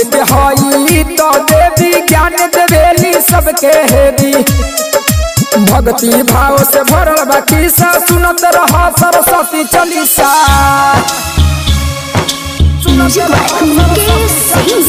के हई तो देवी ज्ञान देवेली सबके हेदी भक्ति भाव से भरल बाकी सा सुनत रह सरस्वती चालीसा म्यूजिक बाय मुकेश सिंह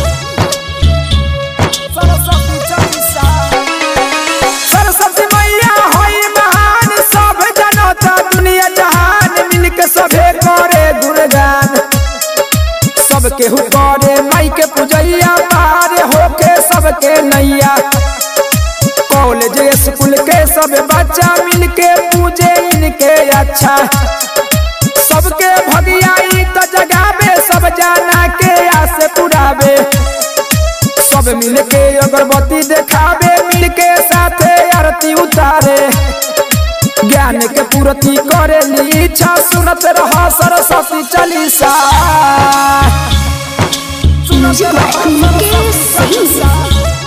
सरस्वती चालीसा सरस्वती मैया हई महान सब जनता दुनिया जहान मिलके सभे करे गुणगान सबके हु करे माई के पूजैया पार होके सबके नैया कॉलेज स्कूल के सब बच्चा मिलके पूजे इनके अच्छा सबके भगियाई तो जगावे सब जाना के आस पुरावे सब मिलके अगरबत्ती देखावे मिलके साथे आरती उतारे ज्ञान के पूर्ति करे ली इच्छा सुनत रह सरस्वती चालीसा म्यूजिक बाय मुकेश सिंह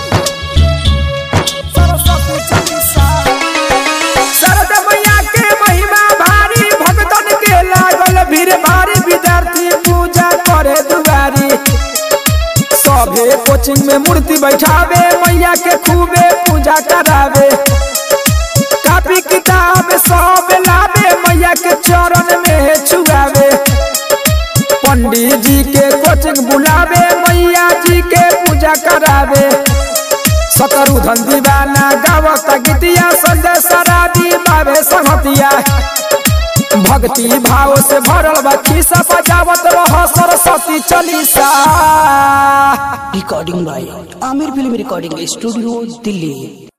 सरस्वती चालीसा शरद मैया के महिमा भारी भक्तन के लागल भीड़ भारी विद्यार्थी पूजा करे दुआरी सभे कोचिंग में मूर्ति बैठावे मैया के खूबे पूजा करावे कापी किताब सब लावे मैया के चरण में छुआवे पंडित जी के कोचिंग बुलावे मैया जी के पूजा करावे सतरुधन दीवाना गावत गीतिया संजय सराबी बाबे संगतिया भक्ति भाव से भरल बा खिस्सा बजावत रह Saraswati Chalisa recording by Aamir film recording studio Delhi